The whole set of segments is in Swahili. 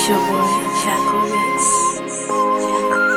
It's your boy, Chaco Mix.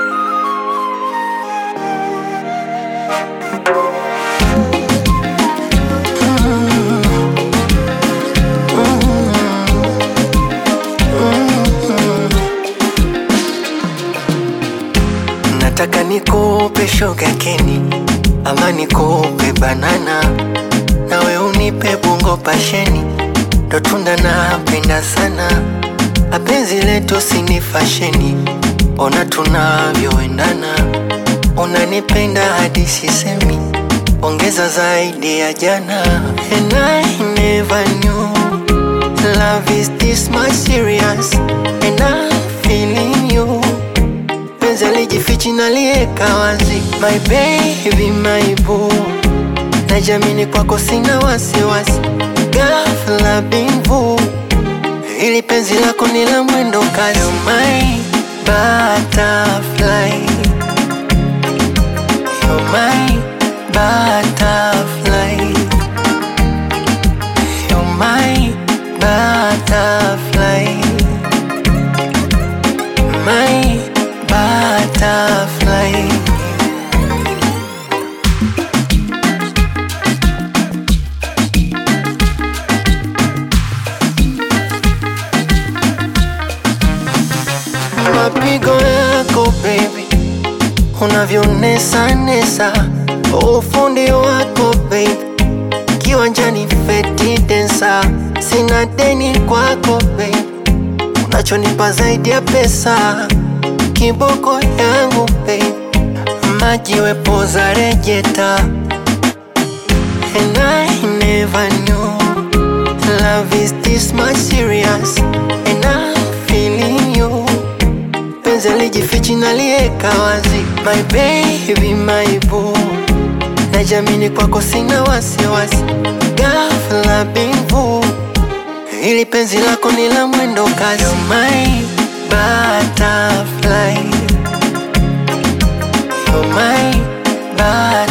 Nataka nikupe sugar keni ama nikupe banana, nawe unipe bungo pasheni, ndo tunda napenda sana. Apenzi letu sini fasheni, ona tunavyoendana, unanipenda hadi sisemi, ongeza zaidi ya jana. And I never knew love is this much serious, and I'm feeling you penzi alijifichi nalieka wazi, my baby, my boo, najamini kwako sina wasiwasi, ghafla bimvu, ili penzi lako ni la mwendo kasi, You're my butterfly, You're my butterfly, You're my butterfly, my butterfly. Mapigo yako baby, unavyonesa nesa, ufundi wako baby, kiwanjani feti densa, sina deni kwako baby, unachonipa zaidi ya pesa, kiboko yangu baby, maji wepoza rejeta, and I never knew love is this much serious, and I'm feeling you penzi alijifichi nalieka wazi, my baby, my boo, najamini kwako sina wasiwasi, ghafla bimvu, ili penzi lako ni la mwendo kasi, You're my butterfly, You're my butterfly.